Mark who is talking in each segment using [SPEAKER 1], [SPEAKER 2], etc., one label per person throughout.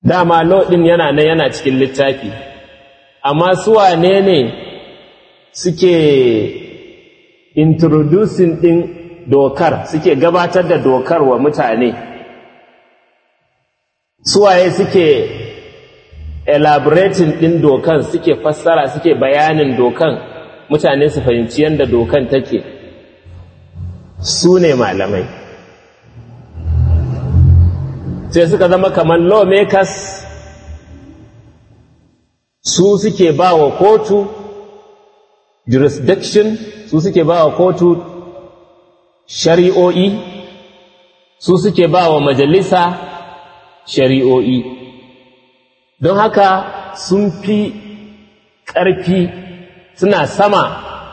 [SPEAKER 1] dama lodin yana nan yana cikin littafi amma su wane ne suke introducing ɗin dokar suke gabatar da dokar wa mutane suwaye suke elaborating ɗin dokan suke fassara suke bayanin dokan mutane su fahimci yadda dokan take su ne malamai sai suka zama kamar lawmakers su suke ba wa kotu jurisdiction su suke ba wa kotu shari'o'i su suke ba wa majalisa shari'o'i don haka sun fi ƙarfi suna sama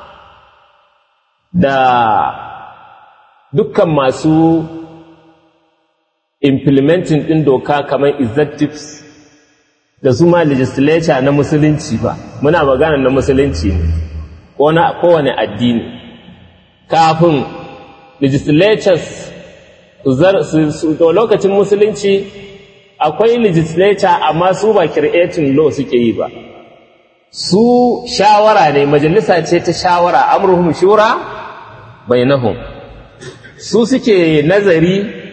[SPEAKER 1] da dukkan masu implementing ɗin doka kamar executives da su ma legislature na musulunci ba muna magana na musulunci ne ko na kowane addini kafin legislatures su lokacin musulunci akwai legislature amma su ba creating law suke yi ba su shawara ne majalisa ce ta shawara amruhum shura bainahum su suke nazari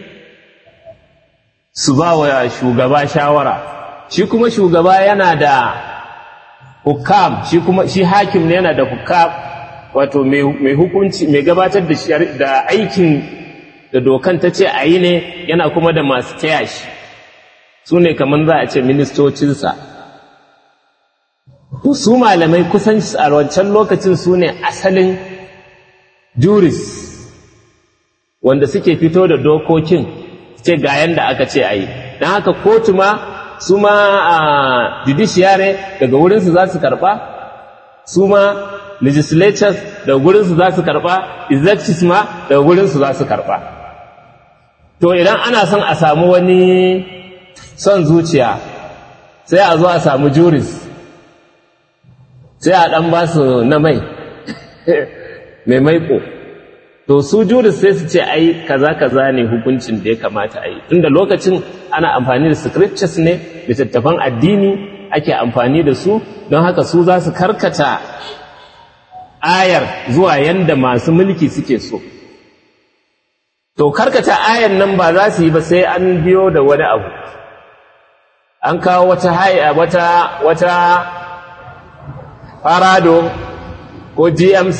[SPEAKER 1] su ba wa shugaba shawara shi kuma shugaba yana da hukam shi kuma shi hakim ne yana da hukam wato mai hukunci mai gabatar da da aikin da dokan ta ce a yi ne yana kuma da masu taya shi su ne kamar za a ce ministocinsa su malamai kusan a wancan lokacin su ne asalin juris wanda suke fito da dokokin ce ga yanda aka ce a yi don haka kotu ma su ma a judiciary daga wurinsu za su karɓa su ma legislatures daga wurinsu za su karɓa executives ma daga wurinsu za su karɓa to idan ana son a samu wani son zuciya sai a zo a samu juris sai a ɗan ba su na mai mai maiko to su juris sai su ce ai kaza kaza ne hukuncin da ya kamata a yi tunda lokacin ana amfani da scriptures ne littattafan addini ake amfani da su don haka su za su karkata ayar zuwa yanda masu mulki suke so to karkata ayar nan ba za su yi ba sai an biyo da wani abu an kawo wata haya wata wata farado ko gmc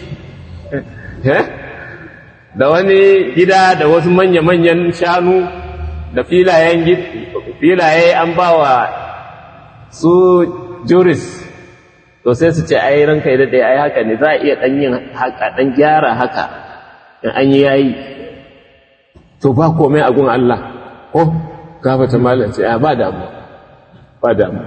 [SPEAKER 1] da wani gida da wasu manya-manyan shanu da filayen filaye an ba wa su juris to sai su ce ai ranka da ɗaya ai haka ne za a iya ɗan yin haka ɗan gyara haka in an yi yayi to ba komai a gun Allah ko gafata malam ce ba damu ba damu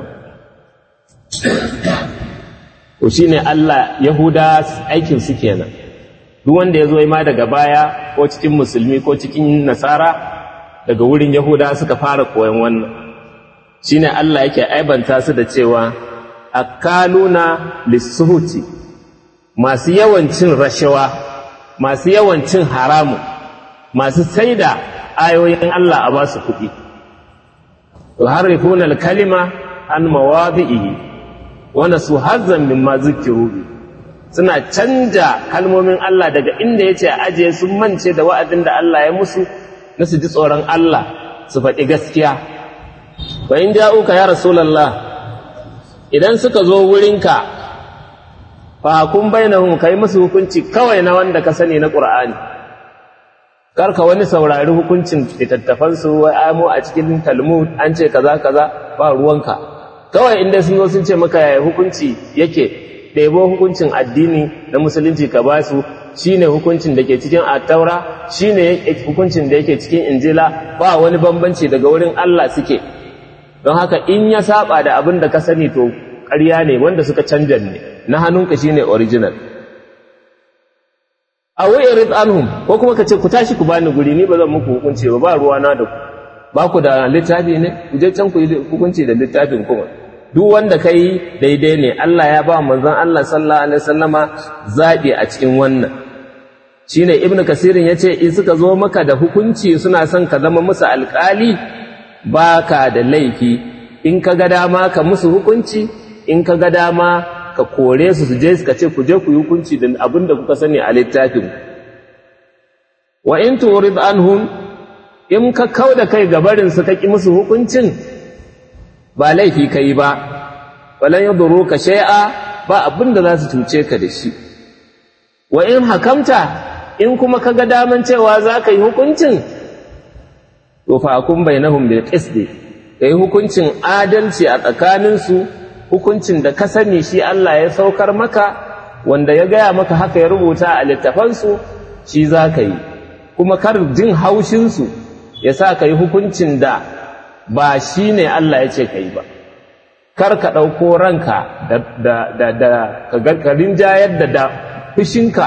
[SPEAKER 1] to shine Allah Yahuda aikin su kenan duk wanda ya zo ma daga baya ko cikin musulmi ko cikin nasara daga wurin Yahuda suka fara koyon wannan shine Allah yake aibanta su da cewa akaluna lisuhuti masu yawan cin rashawa masu yawan cin haramu masu saida ayoyin Allah a ba su kuɗi yuharrifuna al-kalima an mawadhihi wa nasu hazzan mimma zukiru suna canja kalmomin Allah daga inda yace a ajiye sun mance da wa'adin da Allah ya musu na su ji tsoron Allah su faɗi gaskiya wa in ja'uka ya rasulullah idan suka zo wurinka fa kun bainahum kai musu hukunci kawai na wanda ka sani na Qur'ani karka wani saurari hukuncin littattafansu wai amo a cikin talmud an ce kaza kaza ba ruwanka kawai inda sun zo sun ce maka yaya hukunci yake ɗebo hukuncin addini na musulunci ka ba su shine hukuncin da ke cikin attaura shine hukuncin da yake cikin injila ba wani bambanci daga wurin Allah suke don haka in ya saba da abin da ka sani to ƙarya ne wanda suka canja ne na hannunka shine original a wa'irid anhum ko kuma ka ce ku tashi ku bani guri ni ba zan muku hukunci ba ba ruwa na da ku ba ku da littafi ne ku je can ku yi hukunci da littafin kuma duk wanda ka yi daidai ne Allah ya ba manzon Allah sallallahu alaihi wasallama zaɓi a cikin wannan shine ibnu kasirin yace in suka zo maka da hukunci suna son ka zama musu alƙali ba ka da laifi in ka ga dama ka musu hukunci in ka ga dama ka kore su su je ka ce ku je ku yi hukunci da abin da kuka sani a littafin wa in turid anhum in ka kau da kai gabarin su ka ki musu hukuncin ba laifi ka yi ba walan yadurru ka shay'a ba abin da za su cuce ka da shi wa in hakamta in kuma ka ga daman cewa za ka yi hukuncin to fa kun bainahum bil qisti kai hukuncin adalci a tsakaninsu hukuncin da ka sani shi Allah ya saukar maka wanda ya gaya maka haka ya rubuta a littafansu shi za ka yi kuma kar jin haushinsu ya sa ka yi hukuncin da ba shi ne Allah ya ce ka yi ba kar ka ɗauko ranka da ka rinjayar da da fushinka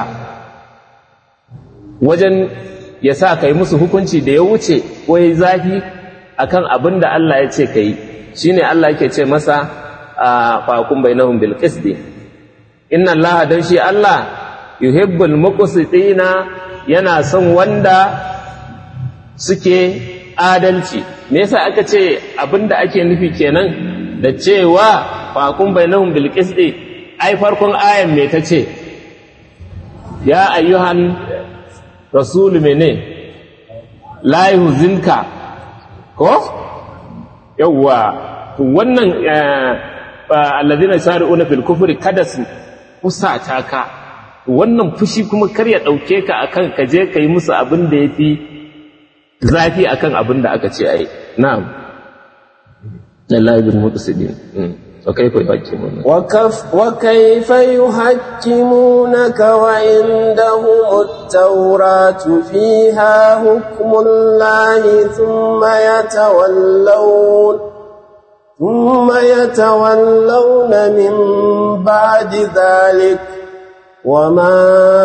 [SPEAKER 1] wajen ya sa ka yi musu hukunci da ya wuce ko ya yi zafi akan abin da Allah ya ce ka yi shi ne Allah yake ce masa a fakun bainahum bil qisdi inna Allah dan shi Allah yuhibbul muqsitina yana son wanda suke adalci me yasa aka ce abinda ake nufi kenan da cewa fakun bainahum bil qisti ai farkon ayan me tace ya ayyuhan rasul mene la yuzinka ko yawwa to wannan alladhina sari'una fil kufri kada su kusata ka wannan fushi kuma kar ya dauke ka akan ka je kai musu abin da yafi zafi akan abin da aka ce ai na'am lillahi bil muqsidin وكيف يحكمونك
[SPEAKER 2] وكف وكيف يحكمونك وعندهم التوراة فيها حكم الله ثم يتولون ثم يتولون من بعد ذلك وما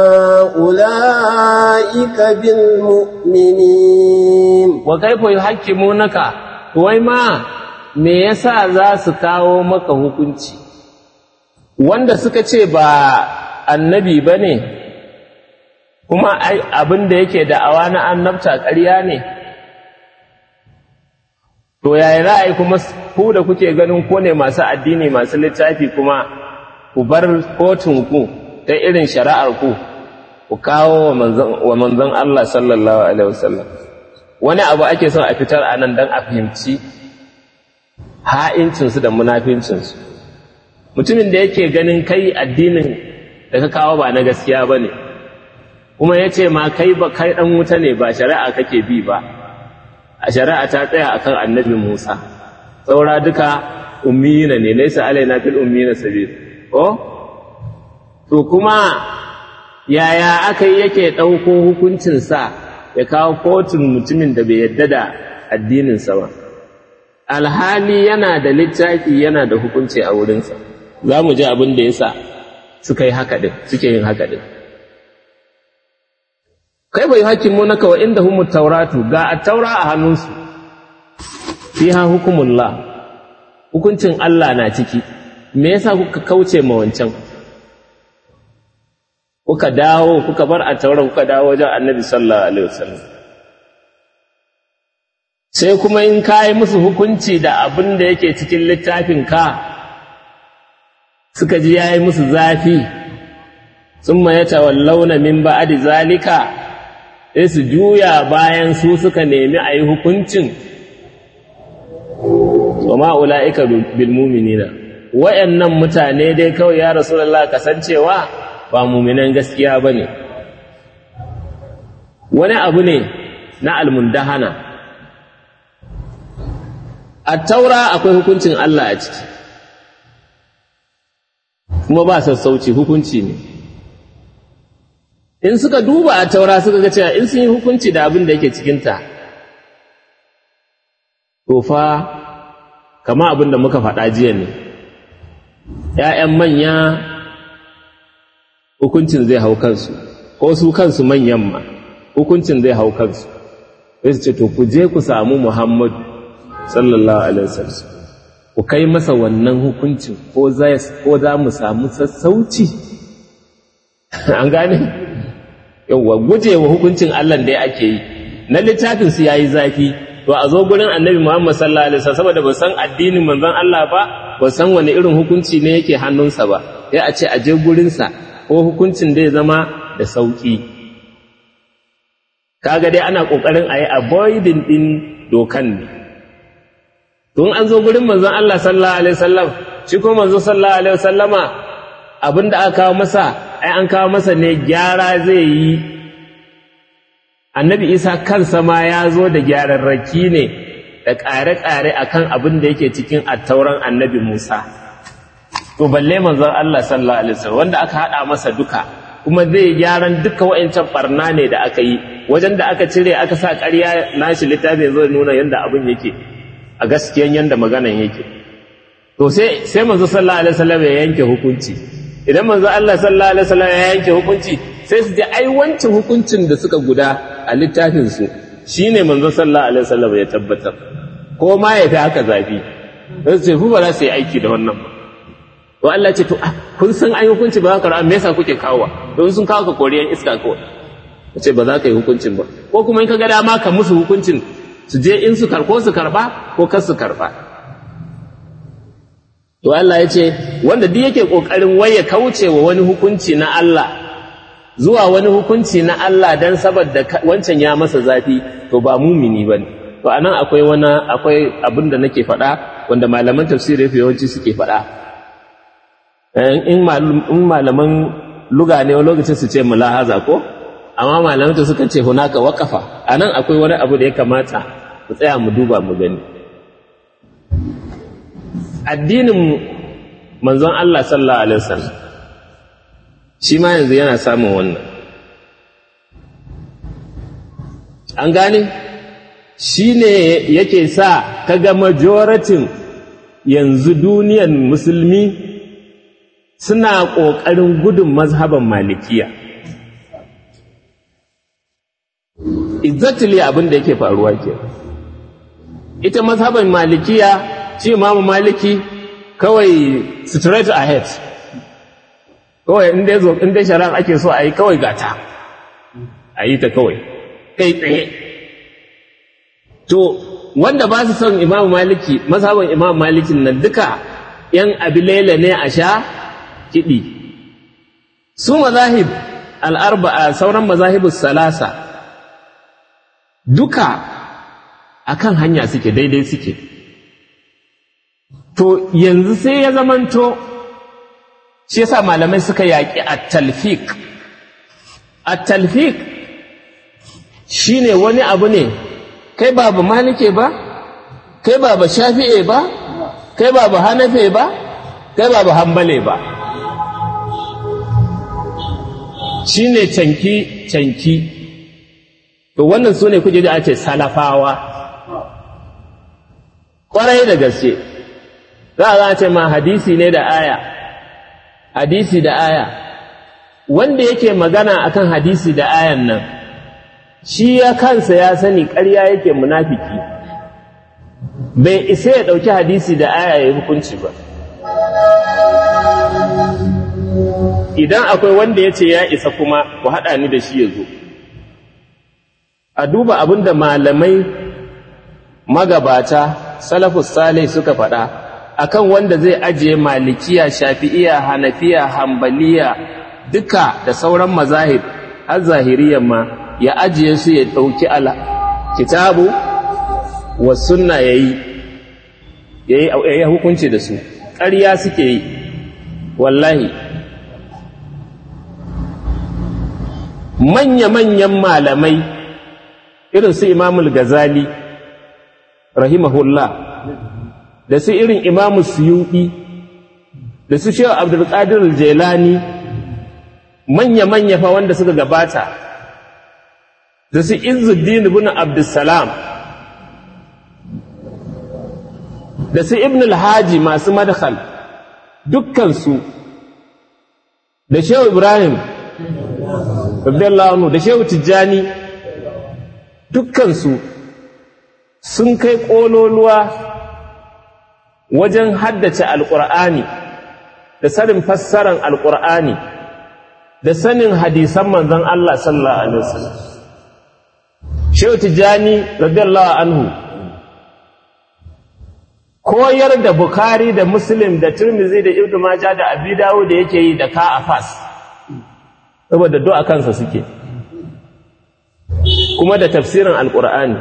[SPEAKER 2] أولئك بالمؤمنين
[SPEAKER 1] وكيف يحكمونك وما me yasa za su kawo maka hukunci wanda suka ce ba annabi ba ne kuma abin da yake da'awa na annabta ƙarya ne to yaya ra'ayi kuma ku da kuke ganin ko ne masu addini masu littafi kuma ku bar kotunku ta irin shari'ar ku ku kawo wa manzon Allah sallallahu alaihi wasallam wani abu ake son a fitar a nan don a fahimci ha'incinsu da munafincinsu mutumin da yake ganin kai addinin da ka kawo ba na gaskiya ba ne kuma ya ce ma kai ba kai ɗan wuta ne ba shari'a kake bi ba a shari'a ta tsaya akan annabi musa saura duka ummiyina ne laisa alaina fil ummiyina sabil ko to kuma yaya aka yi yake ɗauko hukuncinsa ya kawo kotun mutumin da bai yadda da addininsa ba alhali yana da littafi yana da hukunci a wurinsa za mu ji abin da ya sa suka yi haka ɗin suke yin haka ɗin kai bai hakin mu naka wa inda humu tauratu ga a taura a hannunsu fiha hukumullah hukuncin Allah na ciki me yasa kuka kauce ma wancan kuka dawo kuka bar a taura kuka dawo wajen annabi sallallahu alaihi wasallam sai kuma in ka yi musu hukunci da abin da yake cikin littafin ka suka ji ya yi musu zafi sun ya tawallauna min ba'adi zalika sai su juya bayan su suka nemi a yi hukuncin wa ma'ula'ika bil muminina wayannan mutane dai kawai ya rasulullah kasancewa ba muminan gaskiya ba ne wani abu ne na almundahana a taura akwai hukuncin Allah a ciki kuma ba sassauci hukunci ne in suka duba a taura suka ga cewa in sun yi hukunci da abin da yake cikinta to fa kama abin da muka faɗa jiya ne ‘ya'yan manya hukuncin zai hau kansu ko su kansu manyan ma hukuncin zai hau kansu sai su ce to ku je ku samu muhammadu sallallahu alaihi wasallam ku kai masa wannan hukuncin ko za mu samu sassauci an gane yawwa gujewa hukuncin Allah da ake yi na littafin su yayi zafi to a zo gurin annabi Muhammad sallallahu alaihi wasallam saboda ba san addinin manzon Allah ba ba san wani irin hukunci ne yake hannunsa ba sai a ce a je gurinsa ko hukuncin da ya zama da sauki kaga dai ana kokarin a yi avoiding din dokan ne tun an zo gurin manzon Allah sallallahu alaihi wasallam shi ko manzon sallallahu alaihi wasallama abinda aka kawo masa ai an kawo masa ne gyara zai yi annabi isa kansa ma ya zo da gyararraki ne da ƙare-ƙare a kan abin da yake cikin attauran annabi musa to balle manzon allah sallallahu alaihi wasallam wanda aka haɗa masa duka kuma zai gyaran duka wa'ancan barna ne da aka yi wajen da aka cire aka sa ƙarya nashi littafi ya zo nuna yadda abin yake a gaskiyan yadda maganan yake to sai sai manzo sallallahu alaihi wasallam ya yanke hukunci idan manzo Allah sallallahu alaihi wasallam ya yanke hukunci sai su je ai wancan hukuncin da suka guda a littafin su shine manzo sallallahu alaihi wasallam ya tabbatar ko ma ya fi haka zafi sai su ce ku ba za su yi aiki da wannan ba to Allah ce to kun san ai hukunci ba za ka ra'a me yasa kuke kawo don sun kawo ka koriyan iska kawai ce ba za ka yi hukuncin ba ko kuma in ka ga dama ka musu hukuncin su je in su karko su karba ko kar su karba to Allah ya ce wanda duk yake kokarin waye kauce wa wani hukunci na Allah zuwa wani hukunci na Allah dan saboda wancan ya masa zafi to ba mumini bane to anan akwai wani akwai abin da nake faɗa wanda malaman tafsiri yawanci suke faɗa in malaman luga ne wani lokacin su ce mulahaza ko amma malaman ta suka ce hunaka waqafa anan akwai wani abu da ya kamata mu tsaya mu duba mu gani addinin manzon Allah sallallahu alaihi wasallam shi ma yanzu yana samun wannan an gane shi ne yake sa kaga majoratin yanzu duniyan musulmi suna ƙoƙarin gudun mazhaban malikiya exactly abin da yake faruwa ke ita mazhaban malikiya shi imamu maliki kawai straight ahead kawai inda ya zo inda shari'a ake so a yi kawai gata a yi ta kawai kai tsaye to wanda ba su son imamu maliki mazhaban imamu malikin nan duka yan abilela ne a sha kiɗi su mazahib al'arba'a sauran mazahibus salasa duka akan hanya suke daidai suke to yanzu sai ya zamanto shi yasa malamai suka yaƙi at-talfiq at-talfiq shine wani abu ne kai ba ba malike ba kai ba ba shafi'e ba kai ba ba hanafe ba kai ba ba hambale ba shine canki canki to wannan su ne kuje da ake salafawa ƙwarai da gaske za a ce ma hadisi ne da aya hadisi da aya wanda yake magana akan hadisi da ayan nan shi ya kansa ya sani ƙarya yake munafiki bai isa ya ɗauki hadisi da aya ya hukunci ba idan akwai wanda ya ce ya isa kuma ku haɗa ni da shi ya zo a duba abin da malamai magabata salafus salih suka faɗa akan wanda zai ajiye malikiya shafi'iya hanafiya hambaliya duka da sauran mazahib har zahiriyan ma ya ajiye su ya ɗauki ala kitabu wa sunna ya yi ya yi hukunci da su ƙarya suke yi wallahi manya-manyan malamai irin su imamul gazali rahimahullah da su irin imamu suyuɗi da su shehu abdulkadir jelani manya-manya fa wanda suka gabata da su izuddin ibn abdussalam da su ibn alhaji masu madkhal dukkansu da shehu ibrahim radiyallahu da shehu tijjani dukkansu sun kai ƙololuwa wajen haddace alƙur'ani da sanin fassarar alƙur'ani da sanin hadisan manzon Allah sallallahu alaihi wasallam Shehu Tijjani radiyallahu anhu koyar da Bukhari da Muslim da Tirmidhi da Ibn Majah da Abi Dawud da yake yi da ka a fas saboda do a kansa suke kuma da tafsirin alkur'ani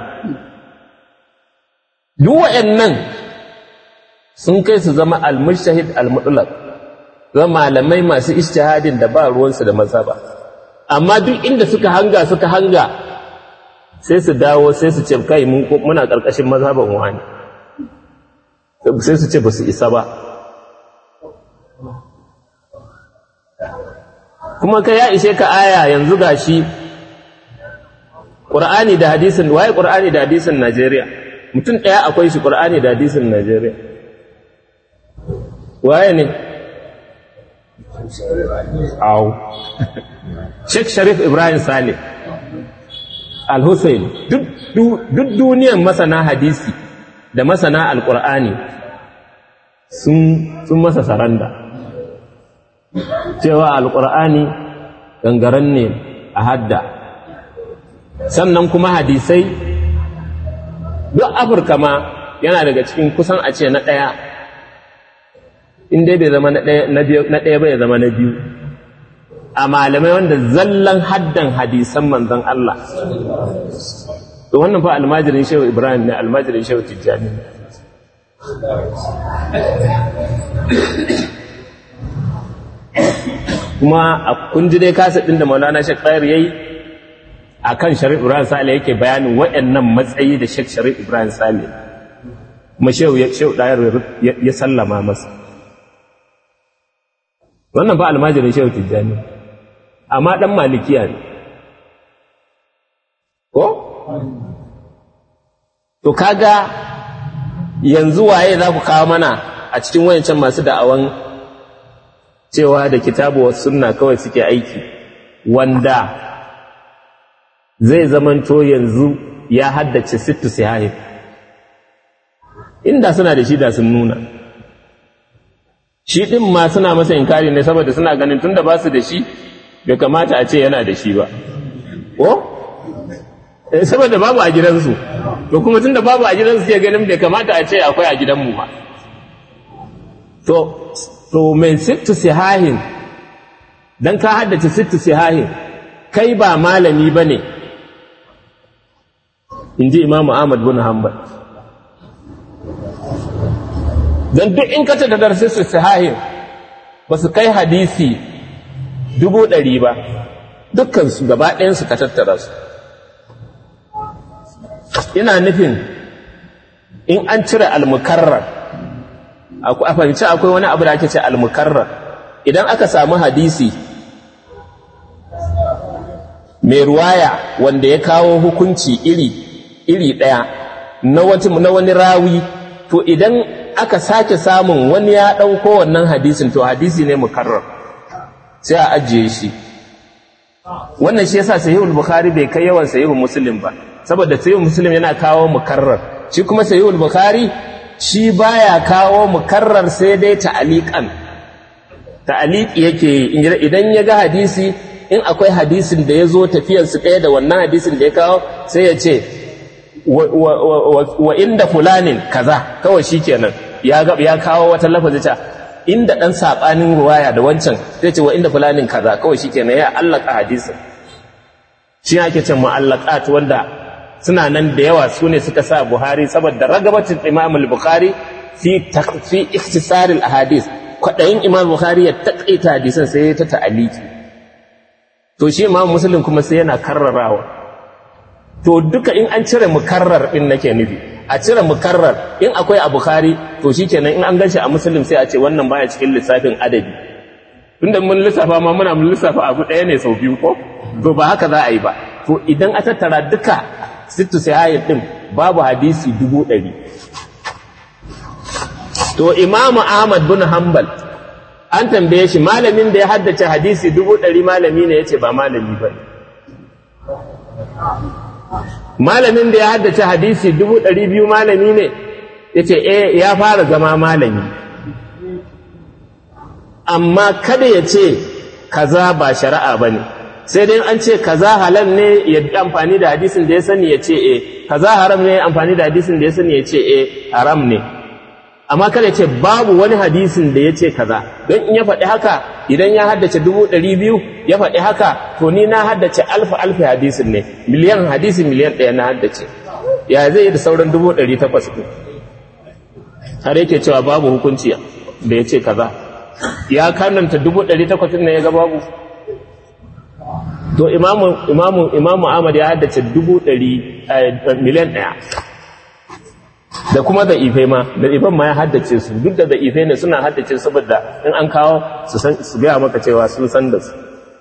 [SPEAKER 1] duk waɗannan sun kai su zama al-mujtahid al-mutlaq zama malamai masu ijtihadin da ba ruwansu da mazhaba amma duk inda suka hanga suka hanga sai su dawo sai su ce kai muna ƙarƙashin mazhaban wani sai su ce ba su isa ba kuma ka ya ishe ka aya yanzu gashi ƙur'ani da hadisin waye ƙur'ani da hadisin Najeriya mutum ɗaya akwai shi ƙur'ani da hadisin Najeriya waye ne au Sheikh Sharif Ibrahim Saleh Al-Hussein duk duniyan masana hadisi da masana Al-Qur'ani sun masa saranda cewa Al-Qur'ani gangaren ne a hadda sannan kuma hadisai duk Afirka ma yana daga cikin kusan a ce na ɗaya in dai bai zama na ɗaya bai zama na biyu a malamai wanda zallan haddan hadisan manzan Allah to wannan fa almajirin shehu ibrahim ne almajirin shehu tijjani kuma a kunji dai kasa ɗin da maulana shek tsayar ya yi a kan sharif ibrahim sale yake bayanin waɗannan matsayi da shek sharif ibrahim sale kuma shehu ɗayar ya sallama masa wannan fa almajirin shehu tijjani amma ɗan malikiya ne ko? to kaga yanzu waye za ku kawo mana a cikin wayancan masu da'awan cewa da kitabu wa sunna kawai suke aiki wanda zai zamanto yanzu ya haddace sittu sihahif inda suna da shi da sun nuna shi ɗin ma suna masa inkari ne saboda suna ganin tunda ba su da shi bai kamata a ce yana da shi ba ko saboda babu a gidansu to kuma tunda babu a gidansu ke ganin bai kamata a ce akwai a gidanmu ba to to mai sittu sihahin dan ka haddace sittu sihahin kai ba malami ba ne in ji imamu ahmad bin hanbal don duk in ka ta da sittu sihahin ba su kai hadisi dubu ɗari ba dukkansu gaba ɗayansu ka tattara su ina nufin in an cire almukarrar a fahimci akwai wani abu da ake ce almukarrar idan aka samu hadisi mai ruwaya wanda ya kawo hukunci iri iri ɗaya na wani rawi to idan aka sake samun wani ya ɗauko wannan hadisin to hadisi ne mukarrar sai a ajiye shi wannan shi yasa sahihul bukhari bai kai yawan sahihul muslim ba saboda sahihul muslim yana kawo mukarrar shi kuma sahihul bukhari shi baya kawo mukarrar sai dai ta'aliqan ta'aliqi yake idan ya ga hadisi in akwai hadisin da ya zo tafiyar su ɗaya da wannan hadisin da ya kawo sai ya ce wa inda fulanin kaza kawai shikenan ya ya kawo wata lafazi ta inda ɗan saɓanin ruwaya da wancan zai ce wa inda fulanin kaza kawai shi kenan ya allaka hadisin shi ake ce mu'allaqat wanda suna nan da yawa su ne suka sa buhari saboda ragabatin imam al-bukhari fi fi ikhtisar al-ahadith kwadayin imam bukhari ya takaita hadisan sai ya ta ta'aliki to shi imam muslim kuma sai yana karrarawa to duka in an cire mukarrar din nake nufi a cire mukarrar in akwai a bukhari to shikenan in an ganshi a muslim sai a ce wannan baya cikin lissafin adabi tunda mun lissafa ma muna mun lissafa abu ɗaya ne sau biyu ko to ba haka za a yi ba to idan a tattara duka sittu sahihin din babu hadisi dubu ɗari to imamu ahmad bin hanbal an tambaye shi malamin da ya haddace hadisi dubu ɗari malami ne ya ce ba malami ba ne malamin da ya haddace hadisi dubu ɗari biyu malami ne ya ce e ya fara zama malami amma kada ya ce kaza ba shari'a ba ne sai dai an ce kaza halal ne ya amfani da hadisin da ya sani ya ce e kaza haram ne amfani da hadisin da ya sani ya ce e haram ne amma kada ce babu wani hadisin da ya ce kaza don in ya faɗi haka idan ya haddace dubu ɗari biyu ya faɗi haka to ni na haddace alfa alfa hadisin ne miliyan hadisi miliyan ɗaya na haddace ya zai yi da sauran dubu ɗari takwas ɗin har yake cewa babu hukunci da ya ce kaza ya kananta dubu ɗari takwas ne ya ga babu to imamu imamu imamu ahmad ya haddace dubu ɗari miliyan ɗaya da kuma da ife ma da ifen ma ya haddace su duk da da ife ne suna haddace saboda in an kawo su san su gaya maka cewa sun san da su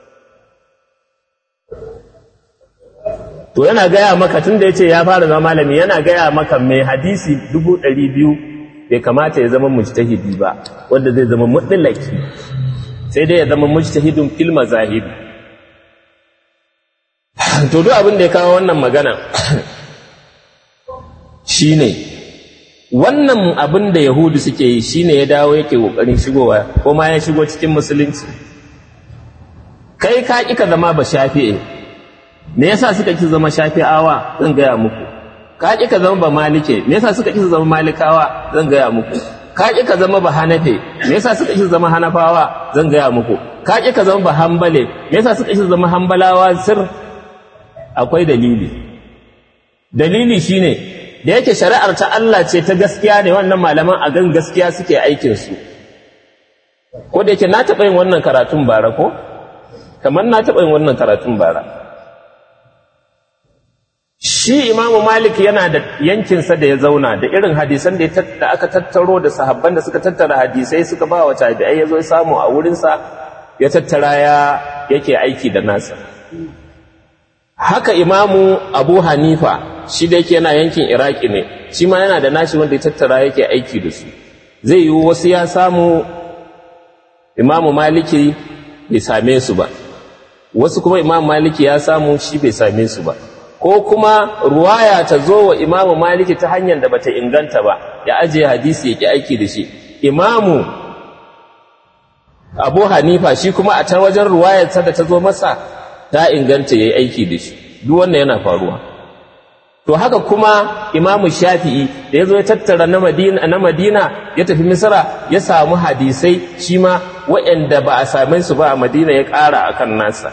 [SPEAKER 1] to yana gaya maka tun da ya ce ya fara zama malami yana gaya maka mai hadisi dubu ɗari biyu bai kamata ya zama mujtahidi ba wanda zai zama mutlaki sai dai ya zama mujtahidun fil mazahib to duk abin da ya kawo wannan magana shine wannan abin da yahudu suke yi shine ya dawo yake kokarin shigowa ko ma ya shigo cikin musulunci kai ka ƙi ka zama ba shafi'e me yasa suka ki zama shafi'awa zan gaya muku ka ƙi ka zama ba malike me yasa suka ki zama malikawa zan gaya muku ka ƙi ka zama ba hanafe me yasa suka ki zama hanafawa zan gaya muku ka ƙi ka zama ba hambale me yasa suka ki zama hambalawa sir akwai dalili dalili shine da yake shari'ar ta Allah ce ta gaskiya ne wannan malaman a gan gaskiya suke aikin su ko da yake na taɓa yin wannan karatun bara ko kamar na taɓa yin wannan karatun bara shi imamu malik yana da yankinsa da ya zauna da irin hadisan da aka tattaro da sahabban da suka tattara hadisai suka ba wa tabi'ai ya zo ya samu a wurinsa ya tattara ya yake aiki da nasa haka imamu abu hanifa shi da yake yana yankin iraki ne shi ma yana da nashi wanda ya tattara yake aiki da su zai yi wasu ya samu imamu maliki bai same su ba wasu kuma imamu maliki ya samu shi bai same su ba ko kuma ruwaya ta zo wa imamu maliki ta hanyar da bata inganta ba ya ajiye hadisi ya ki aiki da shi imamu abu hanifa shi kuma a ta wajen ruwayarsa da ta zo masa ta inganta ya yi aiki da shi duk wannan yana faruwa to haka kuma imamu shafi'i da ya zo ya tattara na madina, na madina ya tafi misra ya samu hadisai shi ma waɗanda ba a same su ba a madina ya ƙara a kan nasa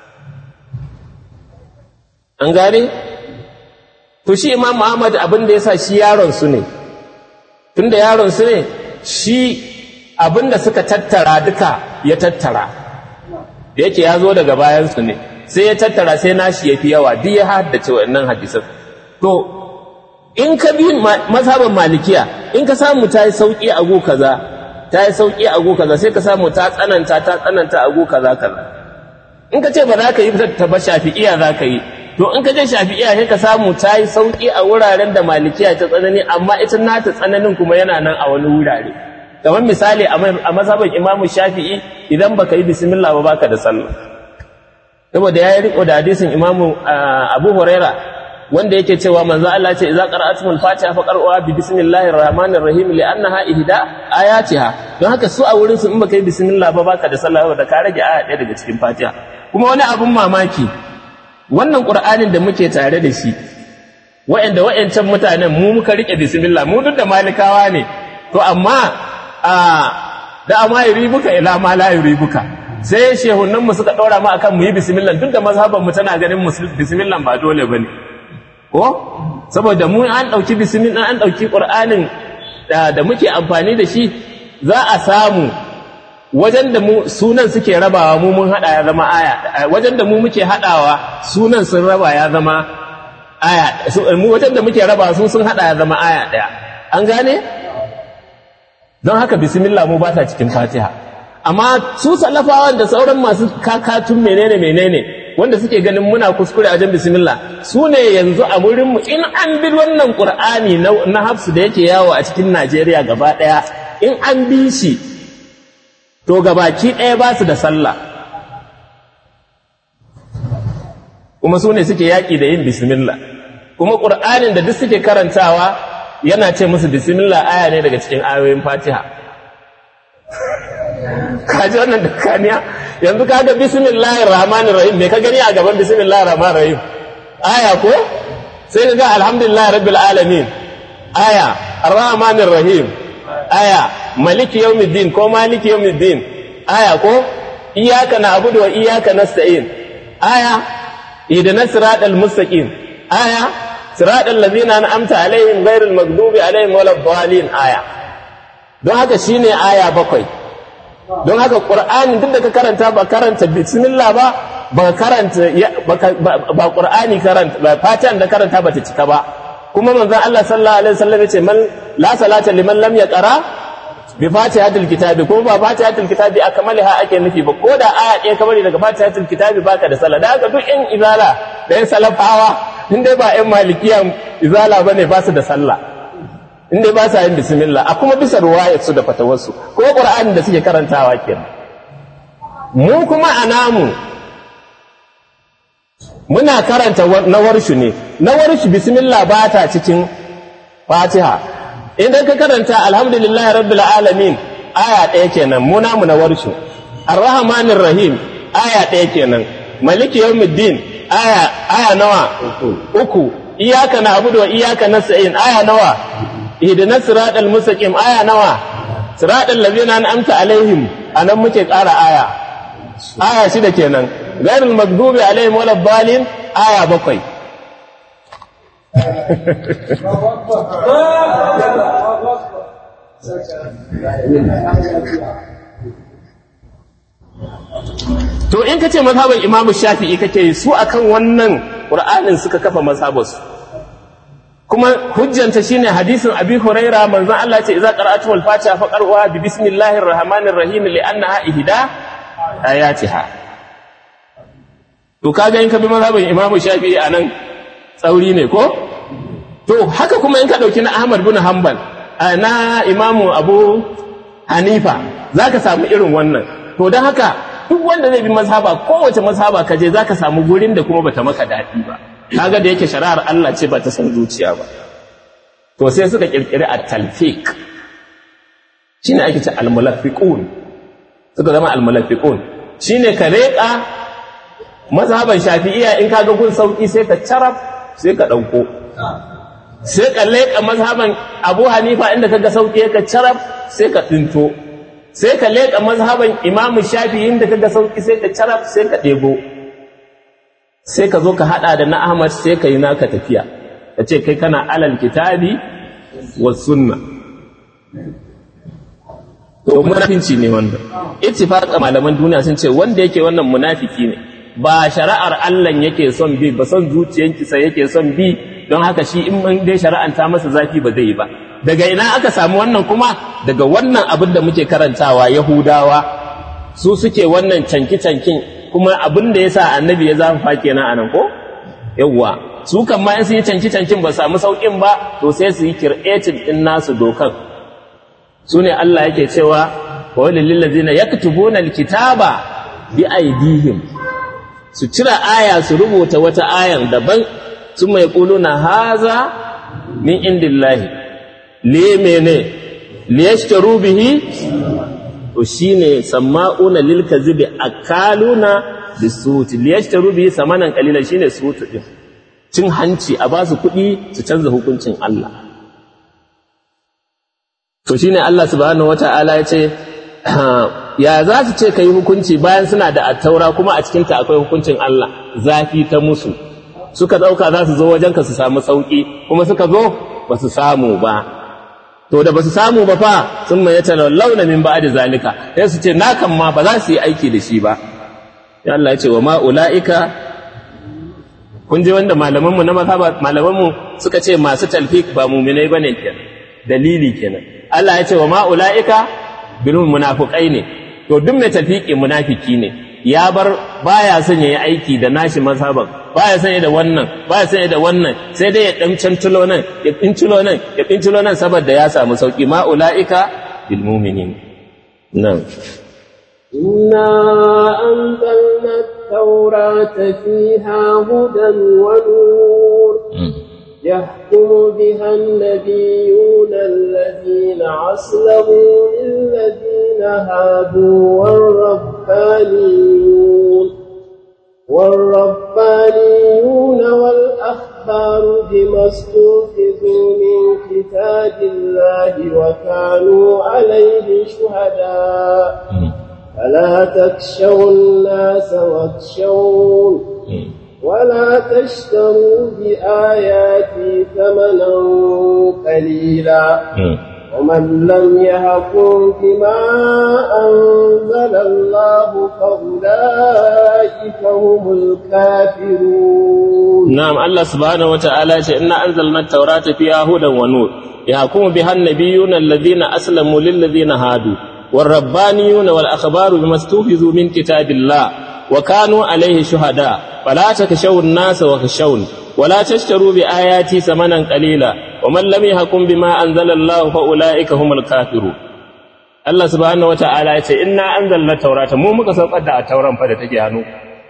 [SPEAKER 1] an gane to shi imam muhammad abin da ya sa shi yaron su ne tun da yaron su ne shi abin da suka tattara duka ya tattara da yake ya zo daga bayansu ne sai ya tattara sai nashi ya fi yawa duk ya haddace waɗannan hadisan to in ka bi mazhaban malikiya in ka samu ta yi sauƙi a go kaza ta yi sauƙi a go kaza sai ka samu ta tsananta ta tsananta a go kaza kaza in ka ce ba za ka yi ta ba shafi'iya za ka yi to in ka je shafi'iya sai ka samu ta yi sauƙi a wuraren da malikiya ta tsanani amma ita nata tsananin kuma yana nan a wani wurare kamar misali a mazhaban imamu shafi'i idan baka yi bismillah ba baka da sallah saboda ya yi riko da hadisin imamu abu huraira wanda yake cewa manzo Allah ce idza qara'atumul fatiha fa qara'uha bi bismillahir rahmanir rahim li annaha ihda ayatiha don haka su a wurin su in baka yi bismillah ba baka da sallah ba da ka rage aya ɗaya daga cikin fatiha kuma wani abun mamaki wannan qur'anin da muke tare da shi wa'anda wa'ancan mutanen mu muka rike bismillah mu duk da malikawa ne to amma a da amma yuribuka ila ma la yuribuka sai shehunan mu suka ɗora mu akan mu yi bismillah duk da mazhaban mu tana ganin bismillah ba dole bane ko saboda mu an ɗauki bismillah an ɗauki ƙur'anin da muke amfani da shi za a samu wajen da mu sunan suke rabawa mu mun haɗa ya zama aya wajen da mu muke haɗawa sunan sun raba ya zama aya mu wajen da muke rabawa su sun haɗa ya zama aya ɗaya an gane don haka bismillah mu ba ta cikin fatiha amma su salafawan da sauran masu kakatun menene menene wanda suke ganin muna kuskure a wajen bismillah su ne yanzu a wurinmu in an bi wannan ƙur'ani na hafsu da yake yawo a cikin najeriya gaba ɗaya in an bi shi to gabaki ɗaya ba su da sallah kuma su ne suke yaƙi da yin bismillah kuma ƙur'anin da duk suke karantawa yana ce musu bismillah aya ne daga cikin ayoyin fatiha kaji wannan dakaniya yanzu kaga bismillahir rahmanir rahim me ka gani a gaban bismillahir rahmanir rahim aya ko sai ka ga alhamdulillahi rabbil alamin aya arrahmanir rahim aya maliki yawmiddin ko maliki yawmiddin aya ko iyyaka na'budu wa iyyaka nasta'in aya ihdinas siratal mustaqim aya siratal ladzina an'amta alaihim ghairil maghdubi alaihim waladdallin aya don haka shine aya bakwai don haka qur'ani duk da ka karanta ba karanta bismillah ba ba karanta ba qur'ani karanta ba fatihan da karanta ba ta cika ba kuma manzon Allah sallallahu alaihi wasallam yace man la salata liman lam yaqra bi fatihatil kitabi ko ba fatihatil kitabi akmalaha ake nufi ba ko da aya ɗaya kamar daga fatihatil kitabi baka da sallah da haka duk in izala da yan salafawa in dai ba yan malikiya izala bane ba su da sallah in dai ba sa yin bismillah a kuma bisa ruwayar su da fatawarsu ko qur'ani da suke karantawa kenan mu kuma a namu muna karanta na warshu ne na warshu bismillah ba ta cikin fatiha idan ka karanta alhamdulillah rabbil alamin aya ɗaya kenan mu namu na warshu arrahmanir rahim aya ɗaya kenan maliki yawmiddin aya aya nawa uku iyyaka na'budu wa iyyaka nasta'in aya nawa ihdinas siratal mustaqim aya nawa siratal ladzina an'amta alaihim anan muke ƙara aya aya shida kenan ghairul maghdubi alaihim waladdallin aya bakwai to in ka ce mazhaban imamu shafi'i kake su akan wannan qur'anin suka kafa mazhabarsu kuma hujjanta shine hadisin abi huraira manzon Allah ce idza qara'atu al-fatiha faqra'uha bi bismillahir rahmanir rahim li'annaha ihda ayatiha to kaga in ka bi mazhabin imamu shafi'i anan tsauri ne ko to haka kuma in ka dauki na ahmad bin hanbal na imamu abu hanifa zaka samu irin wannan to don haka duk wanda zai bi mazhaba kowace mazhaba ka je zaka samu gurin da kuma bata maka daɗi ba kaga da yake shari'ar Allah ce ba ta san zuciya ba to sai suka kirkiri at-talfiq shine ake ce al-mulafiqun suka zama al-mulafiqun shine ka reka mazhaban shafi'iyya in kaga gun sauki sai ka carab sai ka dauko sai ka leka mazhaban Abu Hanifa inda kaga sauki ka carab sai ka dinto sai ka leka mazhaban Imam Shafi'i inda kaga sauki sai ka carab sai ka debo sai ka zo ka hada da na Ahmad sai ka yi naka tafiya ka ce kai kana alal kitabi wa sunna to munafinci ne wanda ittifaqa malaman duniya sun ce wanda yake wannan munafiki ne ba shari'ar Allah yake son bi ba son zuciyanki sai yake son bi don haka shi in man dai shari'anta masa zafi ba zai yi ba daga ina aka samu wannan kuma daga wannan abin da muke karantawa yahudawa su suke wannan canki cankin kuma abin da yasa annabi ya zafafa kenan anan ko yawwa su kan ma in su yi canki cankin ba samu saukin ba to sai su yi creative din nasu dokan su ne Allah yake cewa wa walil ladzina yaktubuna alkitaba bi aidihim su cira aya su rubuta wata ayan daban su mai na haza min indillahi liye mene liyashtaru bihi to shine sama'una lil kadhibi akaluna bisuti liyashtaru bihi samanan qalilan shine sutu din cin hanci a basu kuɗi su canza hukuncin Allah to shine Allah subhanahu wata'ala ya ce ya za su ce ka yi hukunci bayan suna da attaura kuma a cikinta akwai hukuncin Allah zafi ta musu suka ɗauka za su zo wajenka su samu sauƙi kuma suka zo ba su samu ba to da ba su samu ba fa sun mai yata launa min ba da zalika sai su ce na kan ma ba za su yi aiki da shi ba ya Allah ya ce wa ma ula'ika kun ji wanda malamanmu na mazhaba malamanmu suka ce masu talfik ba muminai bane kenan dalili kenan Allah ya ce wa ma ula'ika bilhum munafiqai ne to duk mai tafiki munafiki ne ya bar baya son yayi aiki da nashi mazhaban baya son da wannan baya son da wannan sai dai ya dan cantulo nan ya pintulo nan ya pintulo nan saboda ya samu sauki ma ulaika bil mu'minin nan
[SPEAKER 2] إنا أنزلنا التوراة فيها هدى ونور يحكم بها النبيون الذين أسلموا للذين هادوا والربانيون والربانيون والأحبار بما استوفزوا أوتوا من كتاب الله وكانوا عليه شهداء فلا تخشوا الناس واخشون ولا تشتروا بآياتي ثمنا قليلا ومن لم يحكم بما أنزل الله فأولئك هم الكافرون
[SPEAKER 1] نعم الله سبحانه وتعالى إنا أنزلنا التوراة فيها هدى ونور يحكم بها النبيون الذين أسلموا للذين هادوا والربانيون والأخبار بما استوفزوا من كتاب الله وكانوا عليه شهداء فلا تخشوا الناس وخشون ولا تشتروا بآياتي ثمنا قليلا ومن لم يحكم بما أنزل الله فأولئك هم الكافرون Allah subhanahu wata'ala ya ce inna anzalna taurata mu muka saukar da tauran fa da take hannu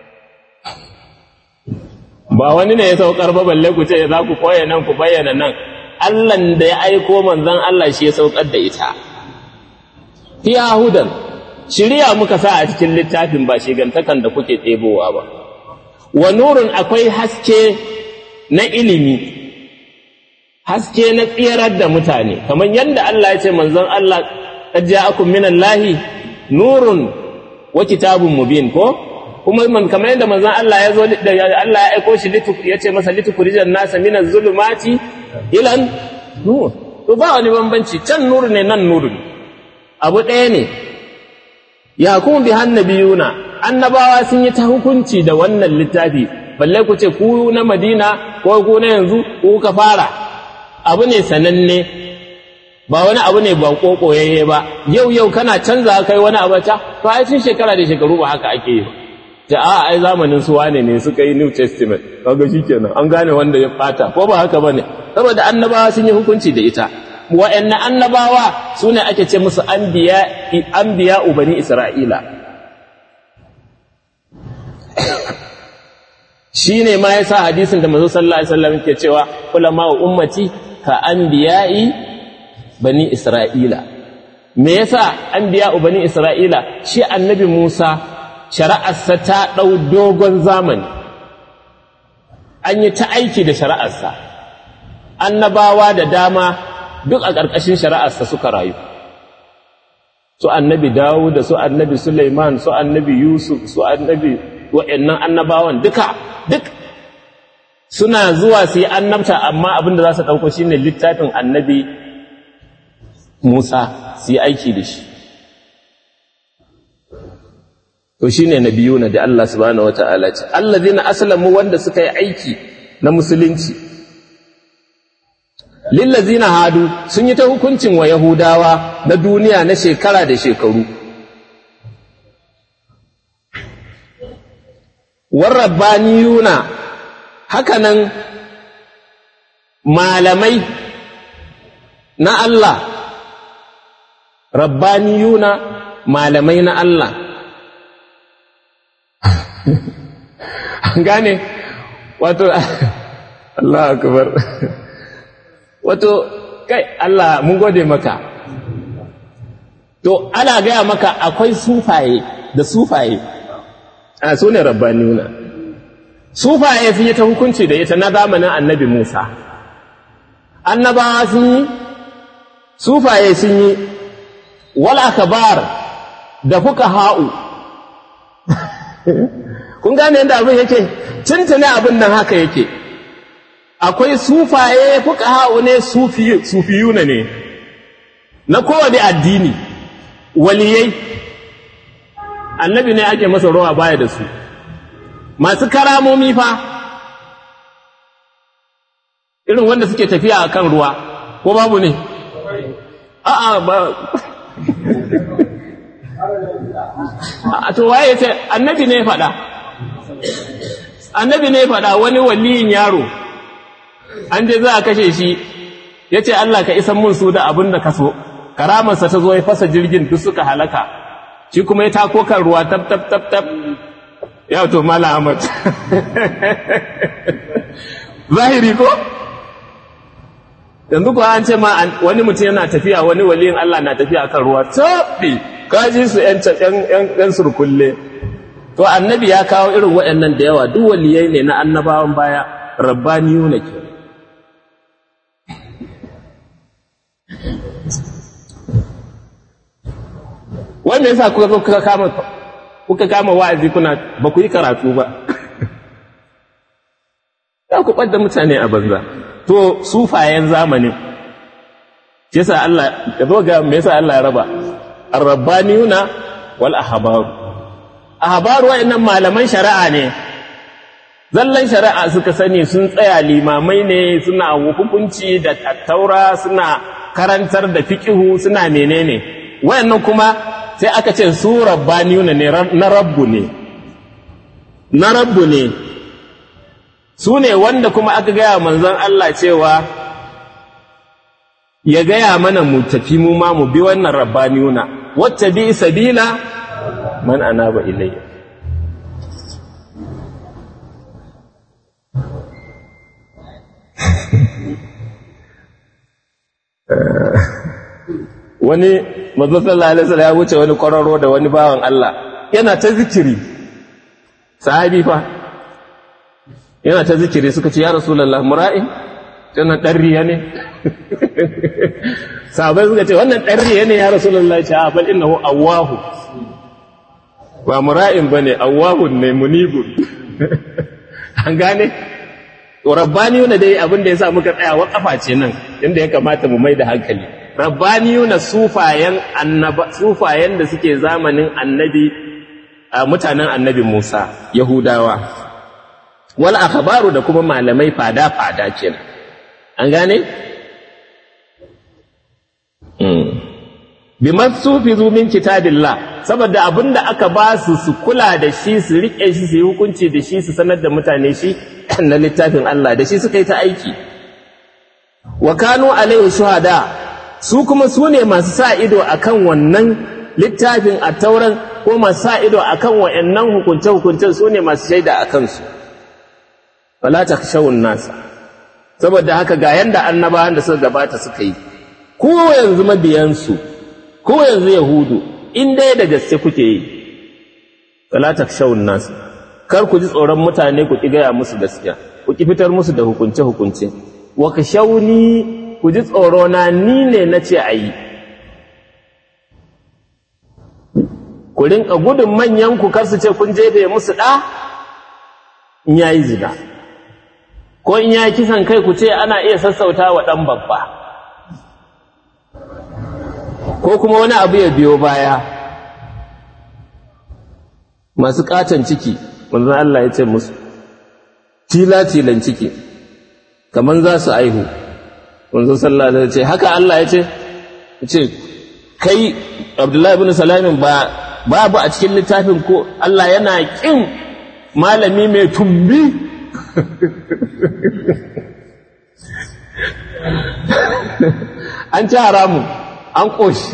[SPEAKER 1] ba wani ne ya saukar ba balle ku ce za ku koya nan ku bayyana nan Allah da ya aiko manzon Allah shi ya saukar da ita fi hudan shiriya muka sa a cikin littafin ba shigantakan da kuke ɗebowa ba wa nurun akwai haske na ilimi haske na tsirar da mutane kamar yadda Allah ya ce manzon Allah qad ja'akum minallahi nurun wa kitabun mubin ko kuma man kamar yadda manzon Allah ya zo da Allah ya aiko shi litu ya ce masa litukurijan nasa minaz zulumati ilan nur to ba wani bambanci can nur ne nan nur ne abu ɗaya ne ya kuma bi hannabiyuna annabawa sun yi ta hukunci da wannan littafi balle ku ce ku na madina ko ku na yanzu ku ka fara abu ne sananne ba wani abu ne ba kokoyayye ba yau yau kana canza kai wani abu ta to ai tun shekara da shekaru ba haka ake yi ta a ai zamanin su wane ne suka yi new testament kaga shikenan an gane wanda ya fata ko ba haka bane saboda annabawa sun yi hukunci da ita wa'annan annabawa su ne ake ce musu anbiya ubani isra'ila shi ne ma ya sa hadisin da mazu sallallahu alaihi wasallam ke cewa ulama wa ummati ka anbiya'i bani isra'ila me yasa anbiya bani isra'ila shi annabi musa shari'arsa ta ɗau dogon zamani an yi ta aiki da shari'arsa annabawa da dama duk a ƙarƙashin shari'arsa suka rayu su annabi dawo da su annabi suleiman su annabi yusuf su annabi wa'annan annabawan duka duk suna zuwa su yi annabta amma abin da za su ɗauko shi ne littafin annabi musa su yi aiki da shi to shi ne na biyu na da allah subhanahu wa ta'ala ce allah zina aslamu wanda suka yi aiki na musulunci lillazina hadu sun yi ta hukuncin wa yahudawa na duniya na shekara da shekaru warabbaniyuna hakanan malamai na Allah rabbaniyuna malamai na Allah gane wato Allah akbar wato kai Allah mun gode maka to ana gaya maka akwai sufaye da sufaye a su ne rabbanuna sufaye sun yi ta hukunci da ita na zamanin annabi musa annabawa sun yi sufaye sun yi wal akabar da fuka ha'u kun gane yadda abin yake tuntune abin nan haka yake akwai sufaye fuka ha'u ne sufiyuna ne na kowane addini waliyai annabi ne ake masa rawa baya da su masu karamomi fa irin wanda suke tafiya a kan ruwa ko babu ne a'a ba a to waye ce annabi ne faɗa annabi ne faɗa wani waliyin yaro an je za a kashe shi ya ce Allah ka isan mun su da abin da ka so karamarsa ta zo ya fasa jirgin duk suka halaka shi kuma ya tako kan ruwa tab tab tab tab ya to mala ahmad zahiri ko yanzu ko an ce ma wani mutum yana tafiya wani waliyin Allah na tafiya kan ruwa tabbi kaji su yan yan surkulle to annabi ya kawo irin waɗannan da yawa duk waliyai ne na annabawan baya rabbaniyuna ke wai me yasa kuka zo kuka kama kuka kama wa'azi kuna ba ku yi karatu ba za ku ɓadda mutane a banza to sufayen zamanin yasa Allah ya zo ga me yasa Allah ya raba ar-rabbaniyuna wal ahbaru ahbaru wa'annan malaman shari'a ne zallan shari'a suka sani sun tsaya limamai ne suna hukunci da tattaura suna karantar da fiqihu suna menene wayannan kuma sai aka ce su rabbaniyuna ne na rabbu ne na rabbu ne su ne wanda kuma aka gaya manzon Allah cewa ya gaya mana mu tafi mu ma mu bi wannan rabbaniyuna wacce bi sabila man anaba ilayya wani manzo sallallahu alaihi wasallam ya wuce wani kwararo da wani bawan Allah yana ta zikiri sahabi fa yana ta zikiri suka ce ya rasulullah mura'in tana dan riya ne sahabai suka ce wannan dan riya ne ya rasulullah ya ce a bal innahu awwahu ba mura'in bane awwahun ne munibun an gane rabbaniyuna dai abin da yasa muka tsaya wakafa ce nan inda ya kamata mu mai da hankali rabbaniyuna sufayen annaba sufayen da suke zamanin annabi mutanen annabi Musa Yahudawa wal akhbaru da kuma malamai fada fada kenan an gane bima sufizu min kitabillah saboda abinda aka ba su su kula da shi su rike shi su yi hukunci da shi su sanar da mutane shi na littafin Allah da shi suka yi ta aiki wa kanu alaihi shuhada su kuma su ne masu sa ido akan wannan littafin a tauran ko masu sa ido akan wa'annan hukunce-hukuncen su ne masu shaida a kansu wala ta shawun nasa saboda haka ga yanda annabawan da suka gabata suka yi ko yanzu mabiyansu ko yanzu yahudu in dai da gaske kuke yi wala ta shawun nasa kar ku ji tsoron mutane ku ki gaya musu gaskiya ku ki fitar musu da hukunce-hukunce wa ka shauni ku ji tsoro na ni ne na ce a yi ku rinka gudun manyan ku kar su ce kun jefe musu ɗa in ya yi zina ko in ya kisan kai ku ce ana iya sassauta wa ɗan babba ko kuma wani abu ya biyo baya masu ƙaton ciki manzon Allah ya ce musu tila-tilan ciki kamar za su aihu manzon sallallahu alaihi ce haka Allah ya ce ce kai Abdullahi ibn Salamin ba babu a cikin littafin ko Allah yana kin malami mai tumbi an ci haramu an ƙoshi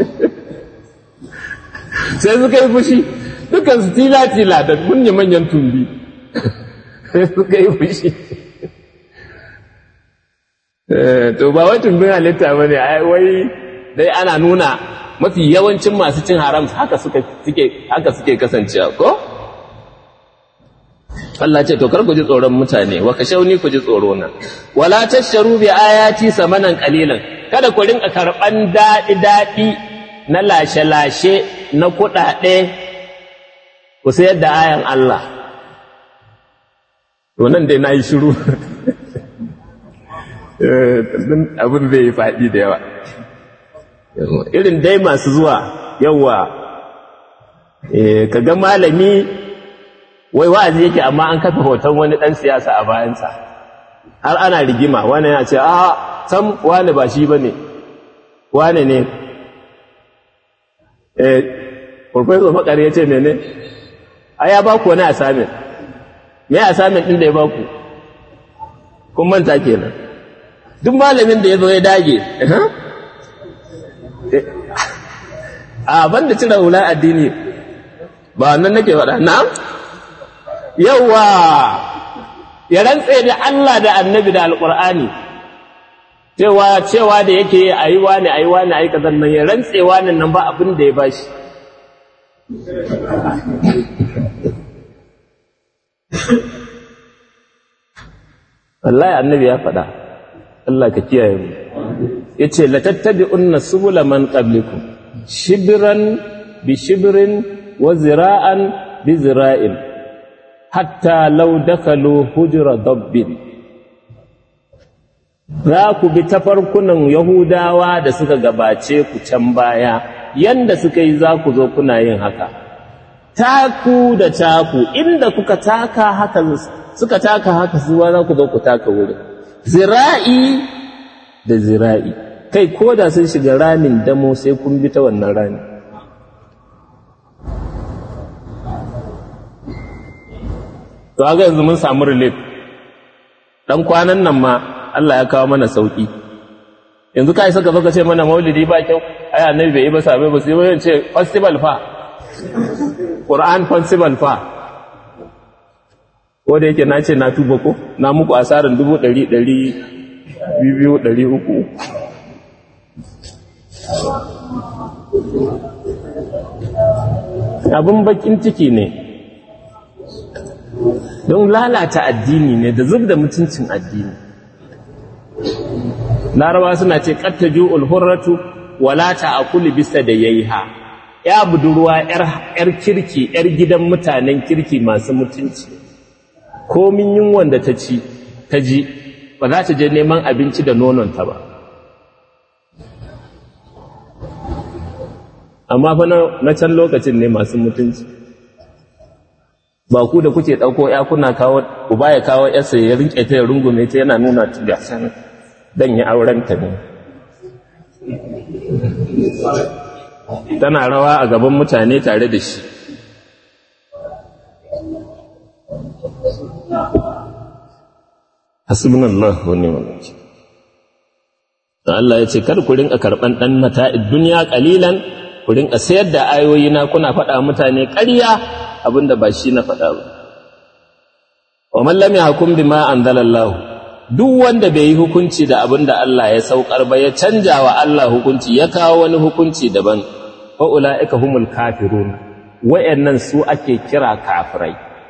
[SPEAKER 1] sai suka yi fushi dukansu tila-tila da manyan tumbi sai suka yi fushi to ba wai tumbin halitta ba ne wai dai ana nuna mafi yawancin masu cin haram haka suke haka suke kasancewa ko Allah ce to kar ku ji tsoron mutane wa kashauni ku ji tsoro na wala tasharu bi ayati samanan qalilan kada ku rinka karban dadi dadi na lashe lashe na kudade ku sayar da ayan Allah to nan dai nayi shiru abin zai yi faɗi da yawa irin dai masu zuwa yawa ka ga malami wai wa'azi yake amma an kafa hoton wani ɗan siyasa a bayansa har ana rigima wani yana ce a sam wani ba shi ba ne wani ne eh professor makar ya ce mene a ya baku wani asamin me asamin ɗin da ya baku kun manta kenan duk malamin da ya zo ya dage a banda cire hula addini ba wannan nake faɗa na'am yawa ya rantse da Allah da annabi da alƙur'ani cewa cewa da yake a yi wani a yi wani a yi kazan nan ya rantse wani nan ba abin da ya bashi wallahi annabi ya faɗa Allah ka kiyaye mu yace la tattabi'unna subula man qablikum shibran bi shibrin wa zira'an bi zira'in hatta law dakalu hujra dabbin za ku bi tafarkunan yahudawa da suka gabace ku can baya yanda suka yi za ku zo kuna yin haka taku da taku inda kuka taka haka suka taka haka zuwa za ku zo ku taka wurin zira'i da zira'i kai ko da sun shiga ramin damo sai kun bi ta wannan rami to haka yanzu mun samu relief dan kwanan nan ma Allah ya kawo mana sauki yanzu kai saka zo ka ce mana maulidi ba kyau ai annabi bai yi ba sabai ba sai wani ce festival fa Qur'an festival fa ko da yake na ce na tuba ko na muku asarin dubu ɗari ɗari biyu ɗari uku abin bakin ciki ne don lalata addini ne da zub da mutuncin addini larawa suna ce ƙattaju ulhurratu wala ta'akuli bisa da yayiha ya budurwa yar kirki yar gidan mutanen kirki masu mutunci komin yunwan da ta ci ta ji ba za ta je neman abinci da nononta ba amma fa na can lokacin ne masu mutunci ba ku da kuke ɗauko ya kuna kawo uba ya kawo yarsa ya rinke ta ya rungume ta yana nuna ta ga san dan ya auren ta ne tana rawa a gaban mutane tare da shi hasbunallahu wa ni'mal wakeel Allah ya ce kar ku rinka karban dan mata'id dunya qalilan ku rinka sayar da ayoyi na kuna faɗa mutane ƙarya abinda ba shi na faɗa ba wa man lam yahkum bima anzalallahu duk wanda bai yi hukunci da abinda Allah ya saukar ba ya canja wa Allah hukunci ya kawo wani hukunci daban fa ulaika humul kafirun wayannan su ake kira kafirai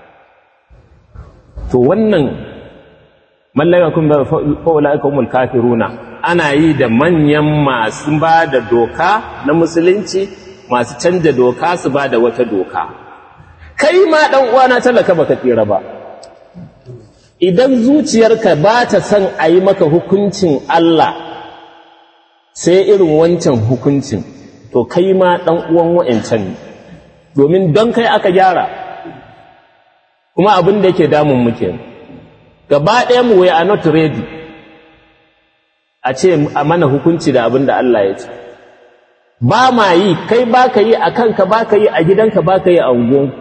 [SPEAKER 1] to wannan man lam yakun fa ulaika humul kafiruna ana yi da manyan masu ba da doka na musulunci masu canja doka su ba da wata doka kai ma ɗan uwana talaka baka tsira ba idan zuciyarka ba ta son a yi maka hukuncin Allah sai irin wancan hukuncin to kai ma ɗan uwan wa'ancan ne domin don kai aka gyara kuma abin da yake damun muke gaba ɗaya mu we are not ready a ce a mana hukunci da abin da Allah ya ce ba ma yi kai ba ka yi a kanka ba ka yi a gidanka ba ka yi a unguwanku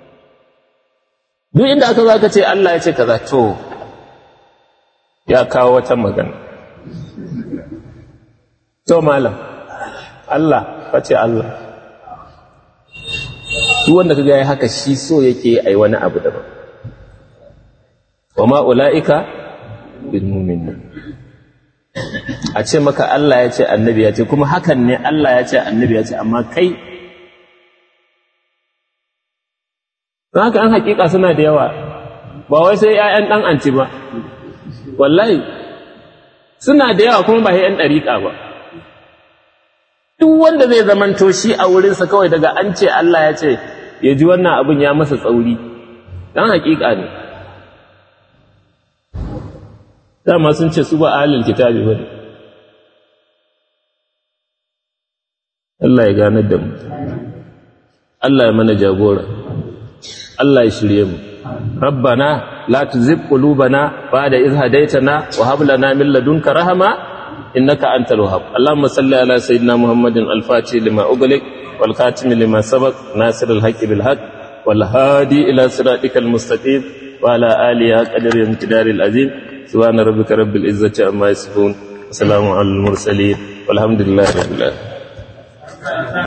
[SPEAKER 1] duk inda aka za ka ce Allah ya ce kaza to ya kawo wata magana to malam Allah ka ce Allah duk wanda ka ya haka shi so yake ai wani abu daban wa ma ula'ika bil mu'minin a ce maka Allah ya ce annabi ya ce kuma hakan ne Allah ya ce annabi ya ce amma kai don haka an hakika suna da yawa ba wai sai ‘ya'yan ɗan anci ba wallahi suna da yawa kuma ba ‘yan ɗariƙa ba duk wanda zai zamanto shi a wurinsa kawai daga an ce Allah ya ce ya ji wannan abin ya masa tsauri ɗan hakika ne dama sun ce su ba ahalin kitabi ba ne Allah ya ganar da mu Allah ya mana jagora Allah ya shirye mu rabbana la tuzigh qulubana ba'da idh hadaytana wa hab lana min ladunka rahma innaka antal wahhab Allahumma salli ala sayyidina Muhammadin al-fatih lima ughliq wal khatim lima sabaq nasir al-haqqi bil haqq wal hadi ila siratikal mustaqim wa ala alihi qadri imtidaril azim سبحان ربك رب العزة عما يصفون وسلام على المرسلين والحمد لله رب العالمين